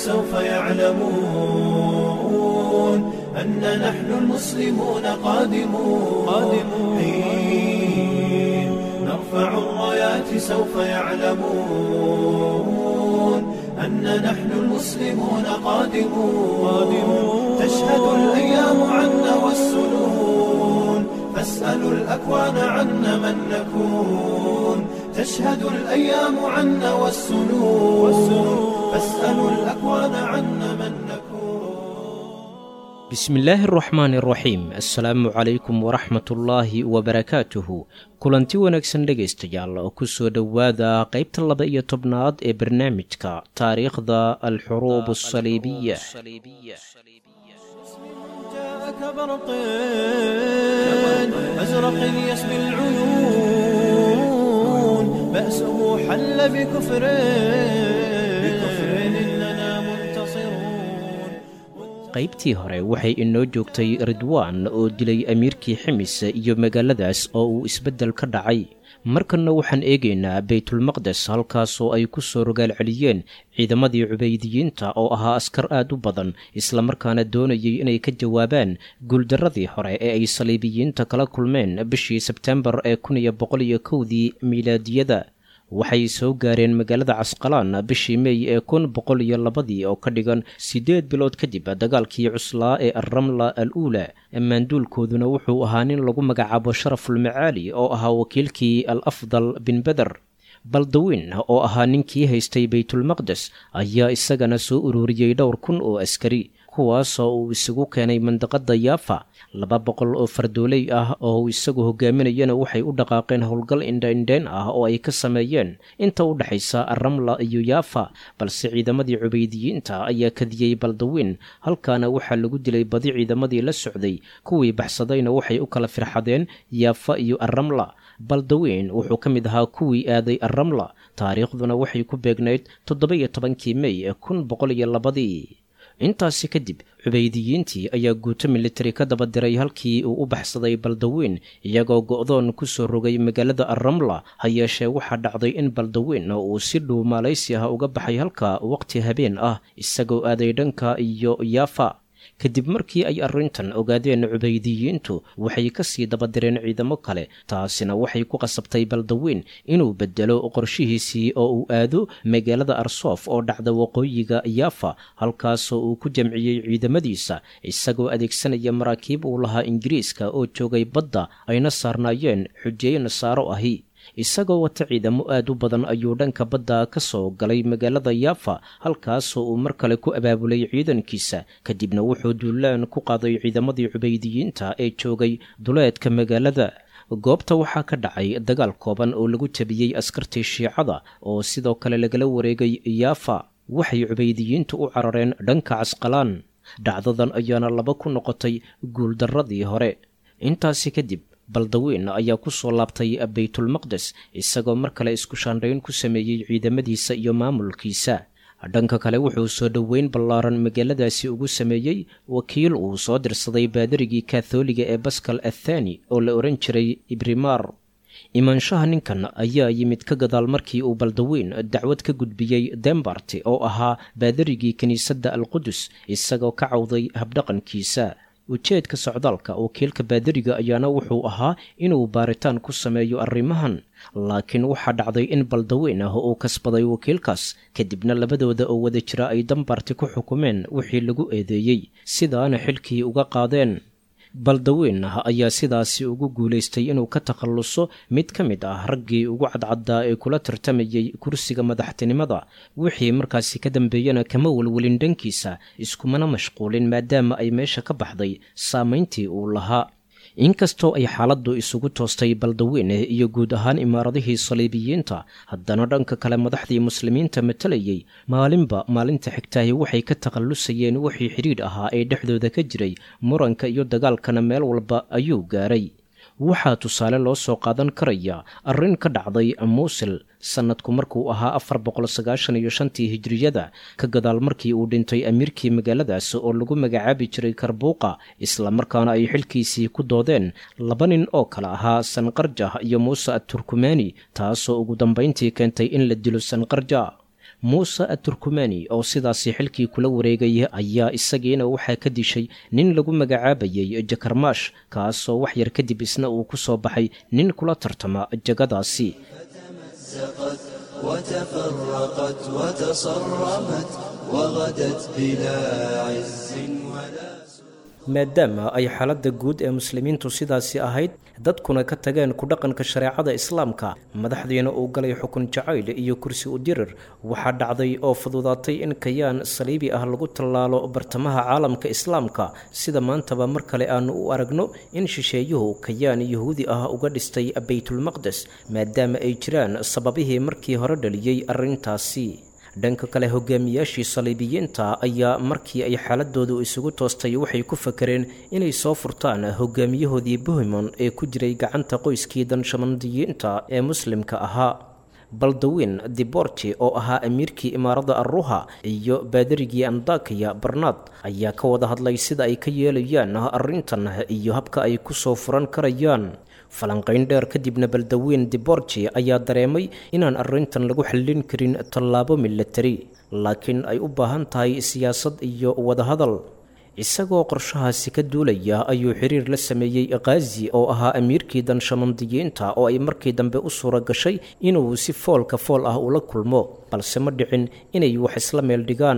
سوف يعلمون أن نحن المسلمون قادمون قادمون حين نرفع الرايات سوف يعلمون أن نحن المسلمون قادمون قادمون تشهد الأيام عنا والسنون فاسألوا الأكوان عنا من نكون تشهد الأيام عنا والسنون فاسألوا الأكوان عنا من نكون bismi illaahi araxmaani araxiim assalaamu calaykum waraxmatullaahi wabarakaatuhu kulanti wanaagsan dhegaystayaal oo ku soo dhowaada qaybta laba iyo tobnaad ee barnaamijka taariikhda alxuruub asaliibiya جاءك برق أزرق يسبي العيون بأسه حل بكفر بكفر إننا منتصرون qaybtii hore waxay inoo joogtay ridwaan oo dilay amiirkii ximis iyo magaaladaas oo uu isbeddel ka dhacay markanna waxaan eegaynaa baytulmaqdes halkaasoo ay ku soo rogaal celiyeen ciidamadii cubaydiyiinta oo ahaa askar aad u badan islamarkaana doonayay inay ka jawaabaan guuldarradii hore ee ay saliibiyiinta kala kulmeen bishii sebtembar ee kun iyo boqol iyo kowdii miilaadiyada waxay soo gaareen magaalada casqalaan bishii meey ee kun boqol iyo labadii oo ka dhigan siddeed bilood kadib dagaalkii cuslaa ee alramla al uula ammaanduulkooduna wuxuu ahaa nin lagu magacaabo sharafulmacaali oo ahaa wakiilkii al afdal bin beder baldawiin oo ahaa ninkii haystay baytulmaqdes ayaa isagana soo ururiyey dhowr kun oo askari kuwaasoo uu isagu keenay mandaqada yaafa laba boqol oo fardooley ah oo uu isagu hogaaminayana waxay u dhaqaaqeen howlgal indhaindheen ah oo ay ka sameeyeen inta u dhexaysa aramla iyo yaafa balse ciidamadii cubaydiyiinta ayaa kadiyey baldawiin halkaana waxaa lagu dilay badi ciidamadii la socday kuwii baxsadayna waxay u kala firxadeen yaafa iyo aramla baldawiin wuxuu ka mid ahaa kuwii aaday aramla taariikhduna waxay ku beegnayd toddoba-iyo tobankii mey ee kun boqol iyo labadii intaasi kadib cubaydiyiintii ayaa guuto militari ka daba diray halkii uu u baxsaday baldawiin iyagoo go'doon ku soo rogay magaalada aramla ha yeeshee waxaa dhacday in baldawiin uu si dhow maalaysi ah uga baxay halka waqti habeen ah isagoo aaday dhanka iyo yaafa kadib markii ay arrintan ogaadeen cubaydiyiintu waxay ka sii dabadireen ciidamo kale taasina waxay ku qasabtay baldawiin inuu beddelo qorshihiisii oo uu aado magaalada arsoof oo dhacda waqooyiga yaafa halkaasoo uu ku jamciyey ciidamadiisa isagoo adeegsanaya maraakiib uu lahaa ingiriiska oo joogay badda ayna saarnaayeen xujeeye nasaaro ahi isagoo wata ciidamo aad u badan ayuu dhanka badda ka soo galay magaalada yaafa halkaasoo uu mar kale ku abaabulay ciidankiisa kadibna wuxuu duulaan ku qaaday ciidamadii cubaydiyiinta ee joogay duleedka magaalada goobta waxaa ka dhacay dagaal kooban oo lagu jabiyey askartii shiicada oo sidoo kale lagala wareegay yaafa waxay cubaydiyiintu u carareen dhanka casqalaan dhacdadan ayaana laba ku noqotay guuldarradii hore intaasi kadib baldawiin ayaa ku soo laabtay baytulmaqdes isagoo mar kale isku shaandhayn ku sameeyey ciidamadiisa iyo maamulkiisa dhanka kale wuxuu soo dhoweyn ballaaran magaaladaasi ugu sameeyey wakiil uu soo dirsaday baadarigii katholiga ee baskal athani oo la odhan jiray ibrimar imaanshaha ninkan ayaa yimid ka gadaal markii uu baldawiin dacwad ka gudbiyey dembarti oo ahaa baadarigii kiniisadda alqudus isagoo ka cawday habdhaqankiisa ujeedka socdaalka wakiilka baadariga ayaana wuxuu ahaa inuu baaritaan ku sameeyo arrimahan laakiin waxaa dhacday in baldaweyn ah uu kasbaday wakiilkaas kadibna labadooda oo wada jira ay dambarti ku xukumeen wixii lagu eedeeyey sidaana xilkii uga qaadeen baldaweyn ah ayaa sidaasi ugu guulaystay inuu ka takhalluso mid ka mid ah raggii ugu cadcaddaa ee kula tartamayey kursiga madaxtinimada wixii markaasi ka dambeeyana kama welwelin dhankiisa iskumana mashquulin maadaama ay meesha ka baxday saamayntii uu lahaa inkastoo ay xaaladdu isugu toostay baldaweyneh iyo guud ahaan imaaradihii saliibiyiinta haddana dhanka kale madaxdii muslimiinta matalayey maalinba maalinta xigtaahi waxay ka takhallusayeen wixii xidhiidh ahaa ee dhexdooda ka jiray muranka iyo dagaalkana meel walba ayuu gaaray waxaa tusaale loo soo qaadan karaya arrin ka dhacday muusil sannadku markuu ahaa afar boqol sagaashan iyo shantii hijriyada ka gadaal markii uu dhintay amiirkii magaaladaas oo lagu magacaabi jiray karbuuqa islamarkaana ay xilkiisii ku doodeen laba nin oo kale ahaa sanqarjah iyo muuse aturkumani taasoo ugu dambayntii keentay in la dilo sanqarja muuse aturkumani oo sidaasi xilkii kula wareegay ayaa isagiina waxaa ka dishay nin lagu magacaabayay jakarmaash kaasoo wax yar kadib isna uu ku soo baxay nin kula tartama jagadaasi وتفرقت وتصرمت وغدت بلا عز ولا maadaama ay xaaladda guud ee muslimiintu sidaasi ahayd dadkuna ka tageen ku dhaqanka shareecada islaamka madaxdiina uu galay xukun jacayl iyo kursi u dirir waxaa dhacday oo fududaatay in kayaan saliibi ah lagu tallaalo bartamaha caalamka islaamka sida maantaba mar kale aanu u aragno in shisheeyuhu kayaan yahuudi ah uga dhistay baytulmaqdes maadaama ay jiraan sababihii markii hore dhaliyey arrintaasi dhanka kale hogaamiyaashii saliibiyiinta ayaa markii ay xaaladoodu isugu toostay waxay ku fakareen inay soo furtaan hogaamiyahoodii bohemon ee ku jiray gacanta qoyskii danshamandiyiinta ee muslimka ahaa baldawin diborti oo ahaa amiirkii imaarada arruha iyo baadarigii andakiya barnaad ayaa ka wada hadlay sida ay ka yeelayaan arrintan iyo habka ay ku soo furan karayaan falanqayn dheer kadibna baldaweyn diborji ayaa dareemay inaan arrintan lagu xallin karin tallaabo milatari laakiin ay u baahan tahay siyaasad iyo wadahadal isagoo qorshahaasi ka duulaya ayuu xiriir la sameeyey khazi oo ahaa amiirkii danshamandiyiinta oo ay markii dambe u suura gashay inuu si foolka fool ah ula kulmo balse ma dhicin inay wax isla meel dhigaan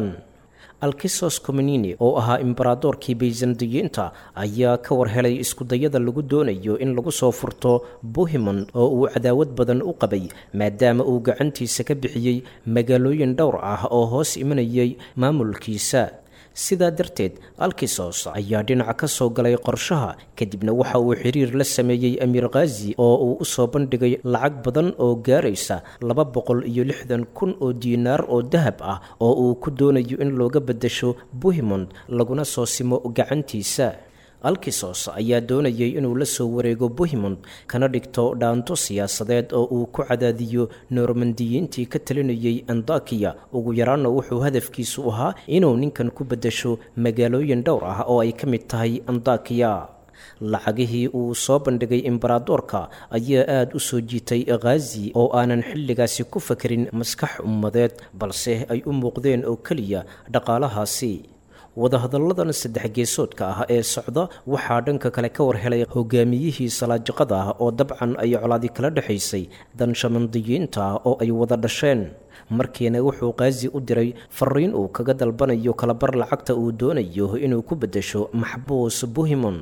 alkisos comenini oo ahaa imbaradoorkii baysandiyiinta ayaa ka war helay iskudayada lagu doonayo in lagu soo furto bohemond oo uu cadaawad badan u qabay maadaama uu gacantiisa ka bixiyey magaalooyin dhowr ah oo hoos imanayay maamulkiisa sidaa darteed alkisos ayaa dhinaca ka soo galay qorshaha kadibna waxa uu xiriir la sameeyey amiir khazi oo uu u soo bandhigay lacag badan oo gaaraysa laba boqol iyo lixdan kun oo diinaar oo dahab ah oo uu ku doonayo in looga beddesho bohemond laguna soo simo gacantiisa alkisos ayaa doonayay inuu la soo wareego bohemond kana dhigto dhaanto siyaasadeed oo uu ku cadaadiyo normandiyiintii ka talinayay andakiya ugu yaraanna wuxuu hadafkiisu ahaa inuu ninkan ku beddesho magaalooyin dhowr ah oo ay ka mid tahay andakiya lacagihii uu soo bandhigay imbaradoorka ayaa aada u soo jiitay khazi oo aanan xilligaasi ku fakerin maskax ummadeed balse ay u muuqdeen oo keliya dhaqaalahaasi wadahadalladan saddex geesoodka ah ee socda waxaa dhanka kale ka war helay hogaamiyihii salaajiqada ah oo dabcan ay colaadi kala dhexaysay danshamandiyiinta oo ay wada dhasheen markiina wuxuu kaazi u diray fariin uu kaga dalbanayo kalabar lacagta uu doonayo inuu ku beddesho maxbuus bohemon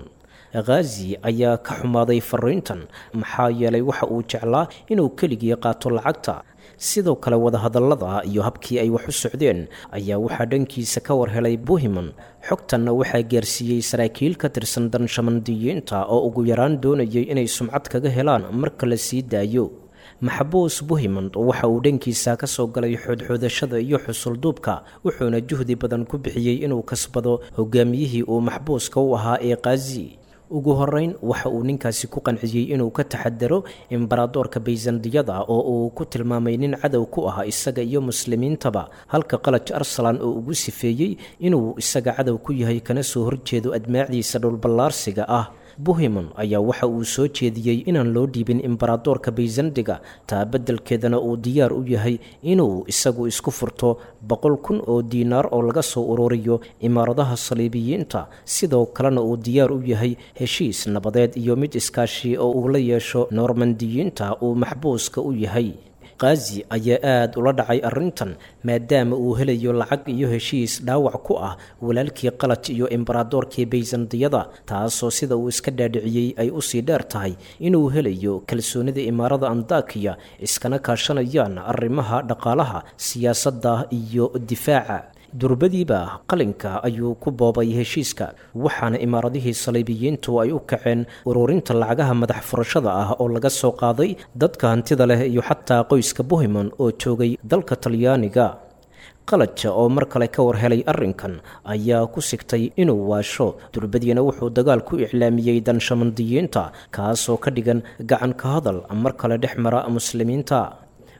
khazi ayaa ka xumaaday fariintan maxaa yeelay waxa uu jeclaa inuu keligii qaato lacagta sidoo kale wadahadallada iyo habkii ay wax u socdeen ayaa waxaa dhankiisa ka war helay bohemon xogtanna waxaa gaarsiiyey saraakiil ka tirsan danshamandiyiinta oo ugu yaraan doonayay inay sumcad kaga helaan marka la sii daayo maxbuus bohemond waxa uu dhankiisa ka soo galay xoodxoodashada iyo xusulduubka wuxuuna juhdi badan ku bixiyey inuu kasbado hogaamiyihii uu maxbuuska u ahaa ee khazi ugu horeyn waxa uu ninkaasi ku qanciyey inuu ka taxadaro imbaradoorka bayzandiyada oo uu ku tilmaamay nin cadow ku ah isaga iyo muslimiintaba halka qalaj arsalan oo ugu sifeeyey inuu isaga cadow ku yahay kana soo horjeedo admaacdiisa dhulballaarsiga ah bohemon ayaa waxa uu soo jeediyey inaan loo dhiibin imbaradoorka bayzandiga taa beddelkeedana uu diyaar u yahay inuu isagu isku furto boqol kun oo diinaar oo laga soo ururiyo imaaradaha saliibiyiinta sidoo kalena uu diyaar u yahay heshiis nabadeed iyo mid iskaashi oo uu la yeesho noormandiyiinta uu maxbuuska u yahay khazi ayaa aada ula dhacay arrintan maadaama uu helayo lacag iyo heshiis dhaawac ku ah walaalkii qalaj iyo imbaradoorkii bayzandiyada taasoo sida uu iska dhaadhiciyey ay usii dheer tahay inuu helayo kalsoonida imaarada andakiya iskana kaashanayaan arrimaha dhaqaalaha siyaasadda iyo difaaca durbadiiba qalinka ayuu ku boobay heshiiska waxaana imaaradihii saliibiyiintu ay u kaceen ururinta lacagaha madax furashada ah oo laga soo qaaday dadka hantida leh iyo xataa qoyska bohemon oo joogay dalka talyaaniga qalaja oo mar kale ka war helay arrinkan ayaa ku sigtay inuu waasho durbadiina wuxuu dagaal ku iclaamiyey danshamandiyiinta kaasoo ka dhigan gacan ka hadal mar kale dhex mara muslimiinta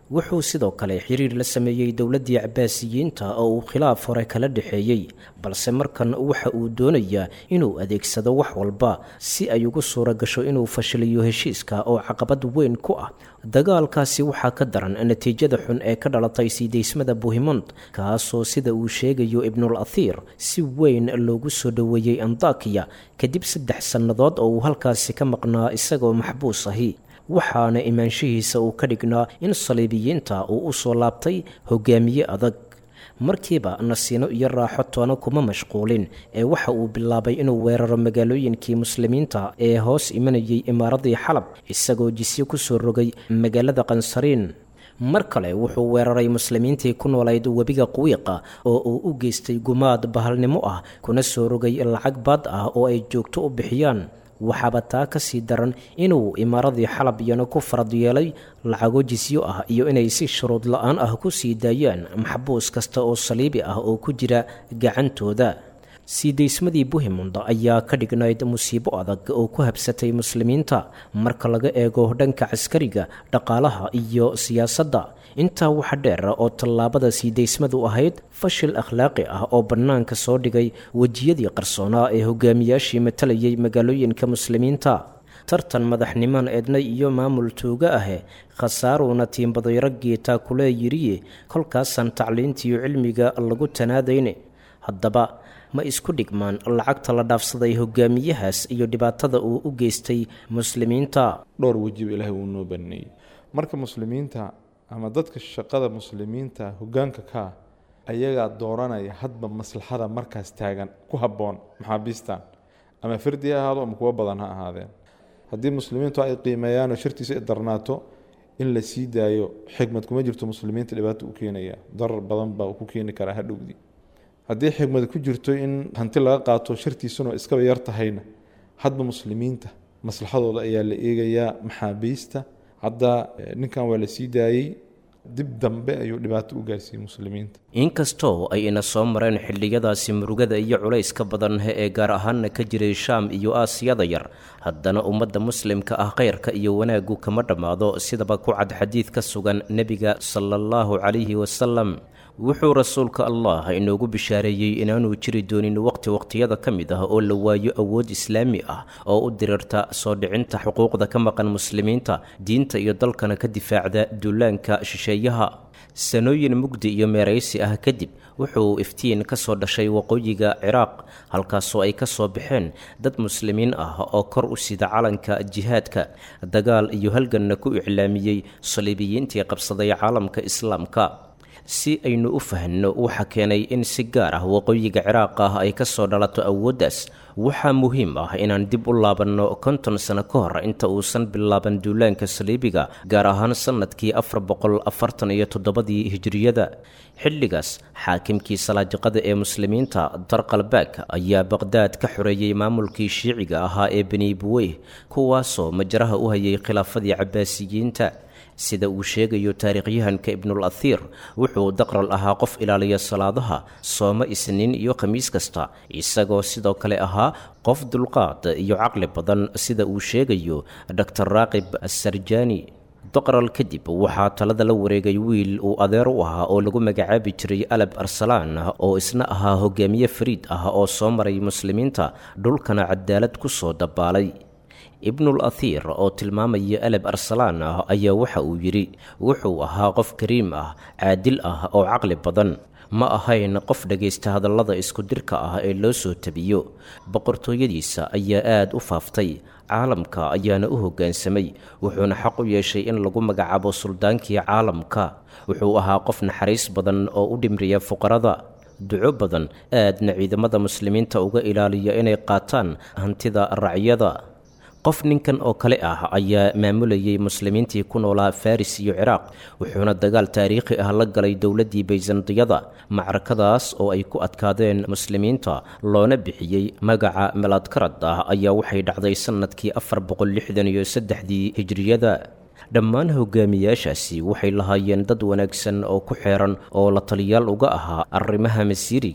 wuxuu sidoo kale xiriir la sameeyey dowladdii cabaasiyiinta oo uu khilaaf hore kala dhexeeyey balse markan waxa uu doonayaa inuu adeegsado wax walba si ay ugu suura gasho inuu fashiliyo heshiiska oo caqabad weyn ku ah dagaalkaasi waxaa ka daran natiijada xun ee ka dhalatay siidaysmada buhimond kaasoo sida uu sheegayo ibnul athiir si weyn loogu soo dhoweeyey antakiya kadib saddex sannadood oo uu halkaasi ka maqnaa isagoo maxbuus ahi waxaana imaanshihiisa uu ka dhignaa in saliibiyiinta uu u soo laabtay hogaamiye adag markiiba nasiino iyo raaxo toona kuma mashquulin ee waxa uu bilaabay inuu weeraro magaalooyinkii muslimiinta ee hoos imanayay imaaradii xalab isagoo jisyo ku soo rogay magaalada qansariin mar kale wuxuu weeraray muslimiintii ku noolayd webiga quwiiqa oo uu u geystay gumaad bahalnimo ah kuna soo rogay lacag baad ah oo ay joogto u bixiyaan waxaaba taa ka sii daran inuu imaaradii xalab iyana ku farad yeelay lacago jisyo ah iyo inay si shuruud la-aan ah ku sii daayaan maxbuus kasta oo saliibi ah oo ku jira gacantooda siidaysmadii buhimond ayaa ka dhignayd musiibo adag oo ku habsatay muslimiinta marka laga eego dhanka caskariga dhaqaalaha iyo siyaasadda intaa waxa dheer oo tallaabada siidaysmadu ahayd fashil akhlaaqi ah oo bannaanka soo dhigay wejiyadii qarsoonaa ee hogaamiyaashii matalayay magaalooyinka muslimiinta tartan madaxnimaan eednay iyo maamul tuuga ahe khasaaruuna tiimbadayraggii taakulee yiriye kolkaasaan tacliintiiyo cilmiga lagu tanaadayne haddaba ma isku dhigmaan lacagta la dhaafsaday hogaamiyahaas iyo dhibaatada uu u geystay muslimiinta dhowr wejiba ilaahay uu noo baneeyey marka muslimiinta ama dadka shaqada muslimiinta hogaanka kaa ayagaa dooranaya hadba maslaxada markaas taagan ku habboon maxaabiistan ama fardi ha ahaado ama kuwo badan ha ahaadeen haddii muslimiintu ay qiimeeyaanoo shartiisa ay darnaato in la sii daayo xikmad kuma jirto muslimiinta dhibaato u keenaya darar badan baa ku keeni karaa hadhowdii haddii xikmad ku jirto in hanti laga qaato shartiisuna iskaba yar tahayna hadba muslimiinta maslaxadooda ayaa la eegayaa maxaabiista hadda ninkan waa la sii daayey dib dambe ayuu dhibaato u gaarsiiyey muslimiinta inkastoo ay ina soo mareen xilliyadaasi murugada iyo culayska badan ee gaar ahaanna ka jiray shaam iyo aasiyada yar haddana ummadda muslimka ah khayrka iyo wanaaggu kama dhammaado sidaba ku cad xadiid ka sugan nebiga sala allahu calayhi wasalam wuxuu rasuulka allah inoogu bishaareeyey inaanuu jiri doonin waqti waqtiyada ka mid ah oo la waayo awood islaami ah oo u dirirta soo dhicinta xuquuqda ka maqan muslimiinta diinta iyo dalkana ka difaacda duulaanka shisheeyaha sanooyin mugdi iyo meeraysi ah kadib wuxuu iftiin ka soo dhashay waqooyiga ciraaq halkaasoo ay ka soo baxeen dad muslimiin ah oo kor u sida calanka jihaadka dagaal iyo halganna ku iclaamiyey saliibiyiintii qabsaday caalamka islaamka si aynu u fahanno waxa keenay in si gaar ah waqooyiga ciraaq ah ay ka soo dhalato awooddaas waxaa muhiim ah inaan dib u laabanno konton sano ka hor inta uusan bilaaban duulaanka saliibiga gaar ahaan sannadkii afar boqol afartan iyo toddobadii hijiriyada xilligaas xaakimkii salaajiqada ee muslimiinta darqalbaag ayaa baqhdaad ka xoreeyey maamulkii shiiciga ahaa ee beni buweyh kuwaasoo majaraha u hayay khilaafadii cabaasiyiinta sida uu sheegayo taariikhyahanka ibnul athiir wuxuu daqral ahaa qof ilaaliya salaadaha sooma isniin iyo khamiis kasta isagoo sidoo kale ahaa qof dulqaad iyo caqli badan sida uu sheegayo dor raaqib assarjani doqral kadib waxaa talada la wareegay wiil uu adeer u ahaa oo lagu magacaabi jiray alab arsalaan oo isna ahaa hogaamiye fariid ah oo soo maray muslimiinta dhulkana cadaalad ku soo dabaalay ibnul athiir oo tilmaamaya alab arsalaan ah ayaa waxa uu yidhi wuxuu ahaa qof kariim ah caadil ah oo caqli badan ma ahayn qof dhagaysta hadallada isku-dirka ah ee loo soo tabiyo boqortooyadiisa ayaa aad u faaftay caalamka ayaana u hoggaansamay wuxuuna xaq u yeeshay in lagu magacaabo suldaankii caalamka wuxuu ahaa qof naxariis badan oo u dhimriya fuqarada duco badan aadna ciidamada muslimiinta uga ilaaliya inay qaataan hantida racyada qof ninkan oo kale ah ayaa maamulayay muslimiintii ku noolaa faris iyo ciraaq wuxuuna dagaal taariikhi ah la galay dowladdii bayzandiyada macrakadaas oo ay ku adkaadeen muslimiinta loona bixiyey magaca meladkarad ah ayaa waxay dhacday sannadkii afar boqol lixdan iyo saddexdii hijriyada dhammaan hogaamiyaashaasi waxay lahaayeen dad wanaagsan oo ku xeeran oo la taliyaal uga ahaa arrimaha masiiriga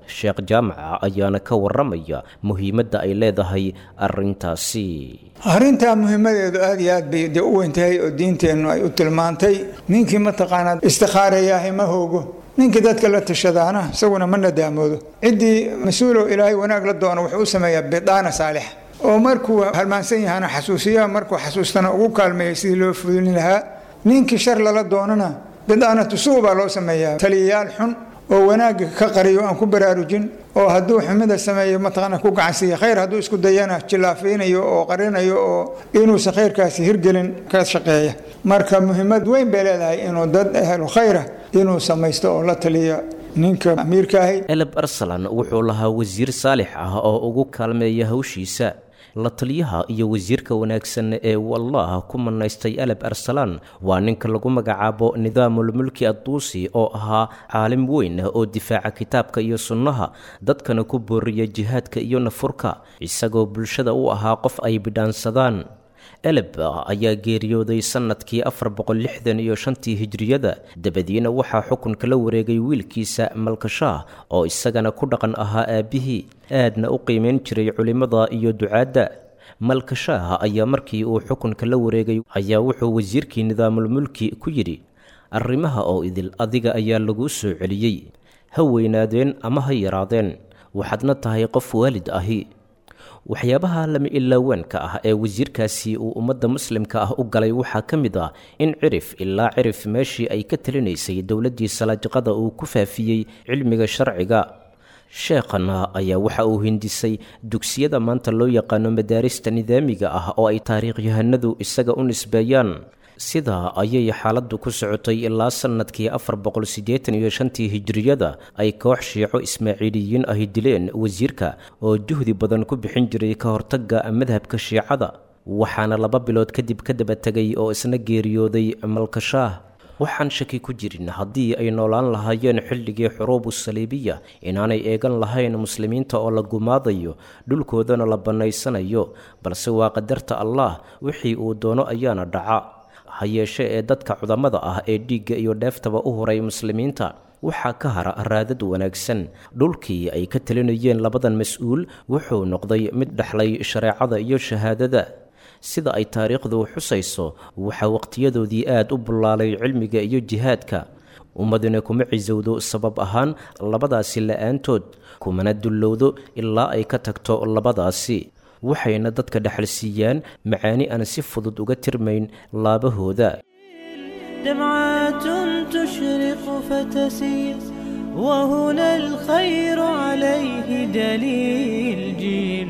sheekh jaamaca ayaana ka warramaya muhiimadda ay leedahay arrintaasi arrintaa muhiimadeedu aad iyo aad bay dee u weyntahay oo diinteennu ay u tilmaantay ninkii mataqaanaa istikhaarayaahay ma hoogo ninkii dadka la tashadaana isaguna ma nadaamoodo ciddii mas-uulow ilaahay wanaag la doono wuxuu u sameeyaa bidaana saalixa oo markuu halmaansan yahana xasuusiya markuu xasuustana ugu kaalmeeya sidii loo fulin lahaa ninkii shar lala doonana bidaanatu suu baa loo sameeyaa taliyayaal xun oo wanaagga ka qariyo aan ku baraarujin oo hadduu xumida sameeyo mataqaana ku gacansiiya khayr hadduu isku dayana jillaafaynayo oo qarinayo oo inuusan khayrkaasi hirgelin ka shaqeeya marka muhiimad weyn bay leedahay inuu dad ahlu khayra inuu samaysto oo la taliya ninka amiirkaahi eleb arsalan wuxuu lahaa wasiir saalix ah oo ugu kaalmeeya hawshiisa la taliyaha iyo wasiirka wanaagsan ee wallah ku manaystay aleb arsalaan waa ninka lagu magacaabo nidaamulmulki adduusi oo ahaa caalim weyn oo difaaca kitaabka iyo sunnaha dadkana ku booriya jihaadka iyo nafurka isagoo bulshada u ahaa qof ay bidhaansadaan eleb ayaa geeriyooday sannadkii afar boqol lixdan iyo shantii hijriyada dabadiina waxaa xukunka la wareegay wiilkiisa malkashaah oo isagana ku dhaqan ahaa aabbihii aadna u qiimayn jiray culimmada iyo ducaadda malkashaah ayaa markii uu xukunka la wareegay ayaa wuxuu wasiirkii nidaamulmulki ku yidhi arrimaha oo idil adiga ayaa laguu soo celiyey ha weynaadeen ama ha yaraadeen waxaadna tahay qof waalid ahi waxyaabaha lama ilaawaanka ah ee wasiirkaasi uu ummadda muslimka ah u galay waxaa ka mid ah in cirif ilaa cirif meeshii ay ka talinaysay dowladdii salaajiqada uu ku faafiyey cilmiga sharciga sheekhana ayaa waxa uu hindisay dugsiyada maanta loo yaqaano madaarista nidaamiga ah oo ay taariikhyahanadu isaga u nisbeeyaan sidaa ayay xaaladdu ku socotay ilaa sannadkii afar boqol siddeetan iyo shantii hijriyada ay koox shiico ismaaciiliyiin ahi dileen wasiirka oo juhdi badan ku bixin jiray ka hortagga madhabka shiicada waxaana laba bilood kadib ka daba tegay oo isna geeriyooday malkashaah waxaan shaki ku jirin haddii ay noolaan lahaayeen xilligii xuruubu saliibiya inaanay eegan lahayn muslimiinta oo la gumaadayo dhulkoodana la bannaysanayo balse waa qadarta allah wixii uu doono ayaana dhaca ha yeeshe ee dadka cudamada ah ee dhiigga iyo dheeftaba u huray muslimiinta waxaa ka hara raadad wanaagsan dhulkii ay ka talinayeen labadan mas-uul wuxuu noqday mid dhexlay shareecada iyo shahaadada sida ay taariikhdu xusayso waxaa waqtiyadoodii aad u bullaalay cilmiga iyo jihaadka ummaduna kuma cisowdo sabab ahaan labadaasi la-aantood kumana dullowdo ilaa ay ka tagto labadaasi waxayna dadka dhexal siiyaan macaani aan si fudud uga tirmayn laabahooda دمعات تشرق فتسير وهنا الخير عليه دليل جيل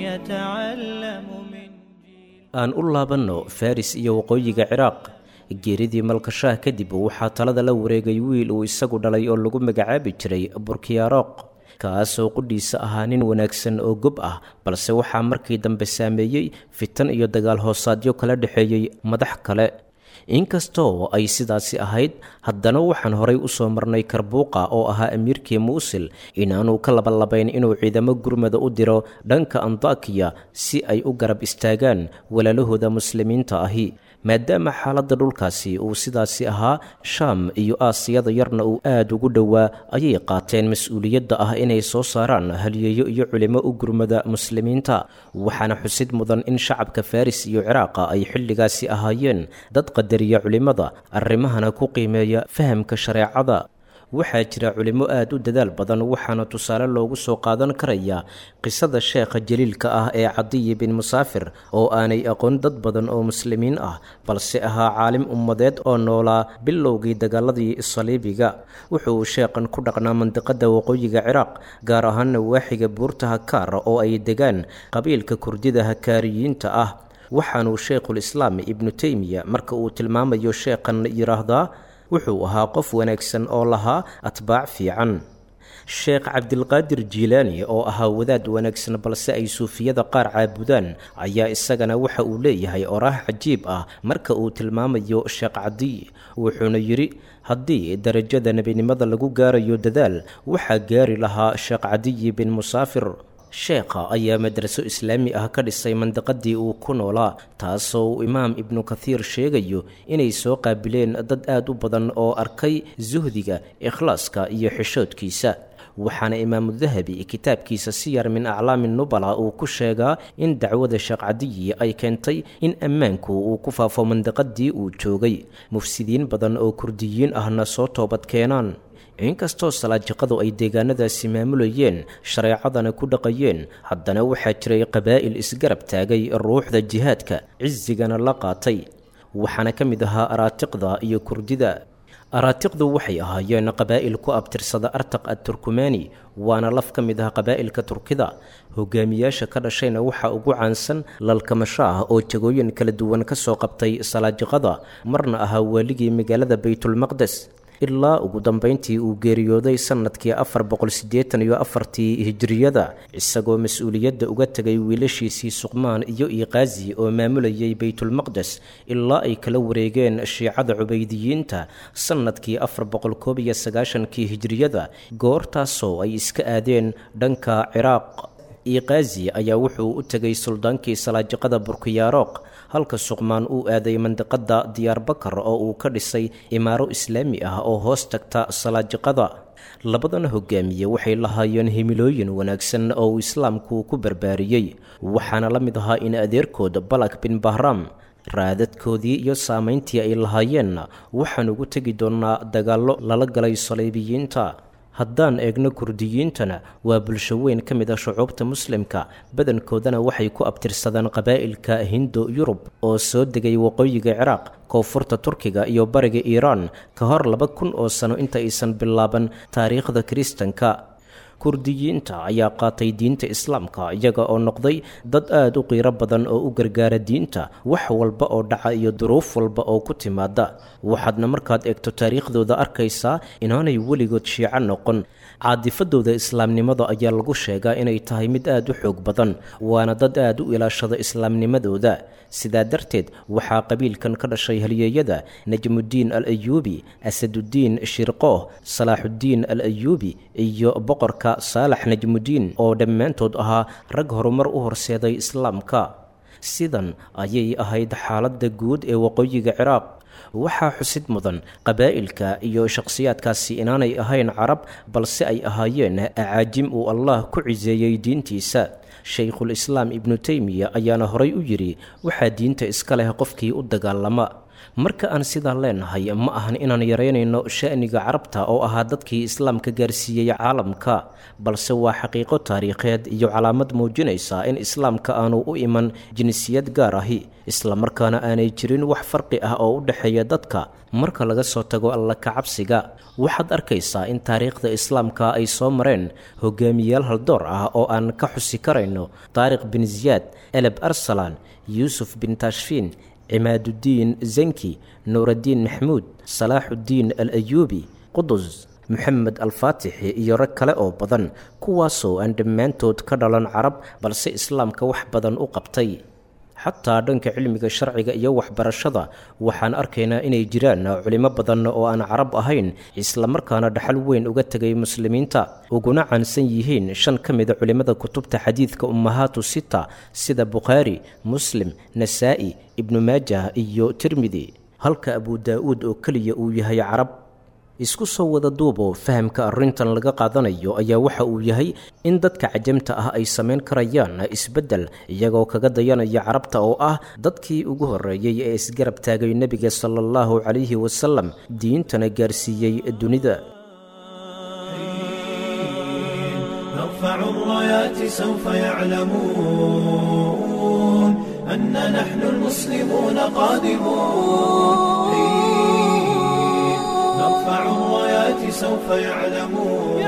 يتعلم من جيل aan u laabanno faris iyo waqooyiga ciraaq geeridii malkashaah kadib waxaa talada la wareegay wiil uu isagu dhalay oo lagu magacaabi jiray burkiyaaroq kaasoo qudhiisa ahaa nin wanaagsan oo gob ah balse waxaa markii dambe saameeyey fitan iyo dagaal hoosaadyo kala dhexeeyey madax kale inkastoo ay sidaasi ahayd haddana waxaan horay u soo marnay karbuuqa oo ahaa amiirkii muusil inaanu ka labalabayn inuu ciidamo gurmada u diro dhanka andakiya si ay u garab istaagaan walaalahooda muslimiinta ahi maadaama xaaladda dhulkaasi uu sidaasi ahaa shaam iyo aasiyada yarna uu aad ugu dhowaa ayay qaateen mas-uuliyadda ah inay soo saaraan haliyeeyo iyo culimo u gurmada muslimiinta waxaana xusid mudan in shacabka faris iyo ciraaqa ay xilligaasi ahaayeen dad qadariya culimmada arrimahana ku qiimeeya fahamka shareecada waxaa jira culimo aad u dadaal badan waxaana tusaale loogu soo qaadan karayaa qisada sheekha jaliilka ah ee cadiyi bin musaafir oo aanay aqoon dad badan oo muslimiin ah balse ahaa caalim ummadeed oo noolaa bilowgii dagaaladii saliibiga wuxuu sheekhan ku dhaqnaa mandiqada waqooyiga ciraaq gaar ahaana waaxiga buurta hakaar oo ay degaan qabiilka kurdida hakaariyiinta ah waxaanuu sheikhul islaam ibnu teymiya marka uu tilmaamayo sheekhan yidhaahdaa wuxuu ahaa qof wanaagsan oo lahaa atbaac fiican sheekh cabdilqaadir jiilaani oo ahaa wadaad wanaagsan balse ay suufiyada qaar caabudaan ayaa isagana waxa uu leeyahay oraah cajiib ah marka uu tilmaamayo sheekh cadiy wuxuuna yidhi haddii darajada nebinimada lagu gaarayo dadaal waxaa gaari lahaa sheekh cadiyi bin musaafir sheekha ayaa madraso islaami ah ka dhisay mandiqadii uu ku noolaa taasoo uu imaam ibnu kathiir sheegayo inay soo qaabileen dad aad u badan oo arkay suhdiga ikhlaaska iyo xishoodkiisa waxaana imaamu dahabi kitaabkiisa siyar min aclaami nubala uu ku sheegaa in dacwada sheekh cadiyi ay keentay in ammaanku uu ku faafo mandiqadii uu joogay mufsidiin badan oo kurdiyiin ahna soo toobad keenaan inkastoo salaajiqadu ay deegaanadaasi maamulayeen shareecadana ku dhaqayeen haddana waxaa jiray qabaa'il isgarab taagay ruuxda jihaadka cisigana la qaatay waxaana ka mid ahaa araatiqda iyo kurdida araatiqdu waxay ahaayeen qabaa'il ku abtirsada artaq adturkumaani waana laf ka mid ah qabaa'ilka turkida hogaamiyaasha ka dhashayna waxaa ugu caansan lalkamasho ah oo jagooyin kala duwan ka soo qabtay salaajiqada marna ahaa waaligii magaalada baytulmaqdes ilaa ugu dambayntii uu geeriyooday sannadkii afar boqol siddeetan iyo afartii hijiriyada isagoo mas-uuliyadda uga tegay wiilashiisii suqmaan iyo iiqaazi oo maamulayay baytulmaqdes ilaa ay kala wareegeen shiicada cubaydiyiinta sannadkii afar boqol koob iyo sagaashankii hijiriyada goortaasoo ay iska aadeen dhanka ciraaq iiqaazi ayaa wuxuu u tegay suldaankii salaajiqada burkiyaaroq halka suqmaan uu aaday mandiqada diyaarbakar oo uu ka dhisay imaaro islaami ah oo hoos tagta salaajiqada labadana hogaamiye waxay lahaayeen himilooyin wanaagsan oo uu islaamku ku barbaariyey waxaana la mid ahaa in adeerkood balak bin bahram raadadkoodii iyo saamayntii ay lahaayeenna waxaan ugu tegi doonnaa dagaallo lala galay saleybiyiinta haddaan eegno kurdiyiintana waa bulsho weyn ka mid ah shucuubta muslimka badankoodana waxay ku abtirsadaan qabaa'ilka hindo yurub oo soo degay waqooyiga ciraaq koonfurta turkiga iyo bariga iiraan ka hor laba kun oo sano inta aysan bilaaban taariikhda kiristanka kurdiyiinta ayaa qaatay diinta islaamka iyaga oo noqday dad aada u qiiro badan oo u gargaara diinta wax walba oo dhaca iyo duruuf walba oo ku timaada waxaadna markaad eegto taariikhdooda arkaysaa inaanay weligood shiico noqon caadifadooda islaamnimada ayaa lagu sheegaa inay tahay mid aada u xoog badan waana dad aada u ilaashada islaamnimadooda sidaa darteed waxaa qabiilkan ka dhashay halyeeyada najmuddiin al ayuubi asaduddiin shirqooh salaaxuddiin al ayuubi iyo boqorka saalax najmuddiin oo dhammaantood ahaa rag horumar u horseeday islaamka sidan ayay ahayd xaaladda guud ee waqooyiga ciraaq waxaa xusid mudan qabaa'ilka iyo shakhsiyaadkaasi inaanay ahayn carab balse ay ahaayeen acaajim uu allah ku ciseeyey diintiisa shaykhul islaam ibnu teymiya ayaana horay u yidhi waxaa diinta iska leh qofkii u dagaalama marka aan sidaa leenahay ma ahan inaan yaraynayno sha'niga carabta oo ahaa dadkii islaamka gaarsiiyey caalamka balse waa xaqiiqo taariikheed iyo calaamad muujinaysa in islaamka aanu u iman jinsiyad gaar ahi islamarkaana aanay jirin wax farqi ah oo u dhexeeya dadka marka laga soo tago alla kacabsiga waxaad arkaysaa in taariikhda islaamka ay soo mareen hogaamiyaal haldoor ah oo aan ka xusi karayno taariikh bin ziyaad eleb arsalan yuusuf bin tashfiin cimaadudiin zanki nuuraddiin maxmuud salaaxuddiin al ayuubi qudus moxamed alfaatixi iyo rag kale oo badan kuwaasoo aan dhammaantood ka dhalan carab balse islaamka wax badan u qabtay xataa dhanka cilmiga sharciga iyo waxbarashada waxaan arkaynaa inay jiraan culimo badan oo aan carab ahayn islamarkaana dhaxal weyn uga tegay muslimiinta uguna caansan yihiin shan ka mida culimmada kutubta xadiidka ummahaatu sita sida bukhaari muslim nasaa'i ibnu maajah iyo tirmidi halka abu daa-uud oo keliya uu yahay carab isku soo wada duubo fahamka arrintan laga qaadanayo ayaa waxa uu yahay in dadka cajamta ah ay samayn karayaan isbeddel iyagoo kaga dayanaya carabta oo ah dadkii ugu horreeyey ee isgarab taagay nebiga sala allahu calayhi wasalam diintana gaarsiiyey dunida نرفع الرايات سوف يعلمون أن نحن المسلمون قادمون نرفع الرايات سوف يعلمون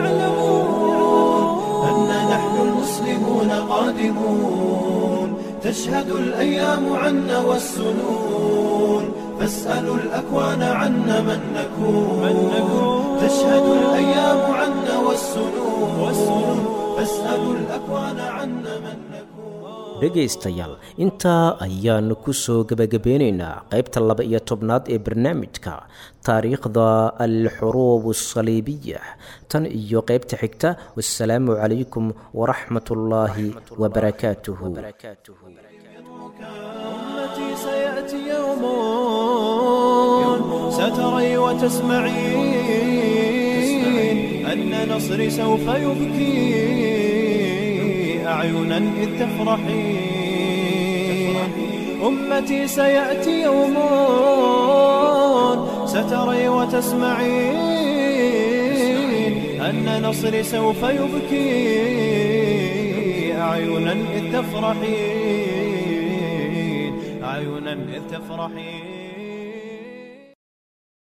أن نحن المسلمون قادمون تشهد الأيام عنا والسنون فاسألوا الأكوان عنا من نكون تشهد الأيام عنا والسنون فاسألوا الأكوان عنا من نكون dhegaystayaal intaa ayaanu ku soo gebagabeynaynaa qaybta laba iyo tobnaad ee barnaamijka taariikhda alxuruub asaliibiya tan iyo qaybta xigta wasalaamu calaykum waraxmat ullaahi wabarakaatuhu أمتي سيأتي يوم ستري وتسمعين أن نصري سوف يبكي أعينا إذ تفرحين أمتي سيأتي يوم ستري وتسمعين أن نصري سوف يبكي أعينا إذ تفرحين أعينا إذ تفرحين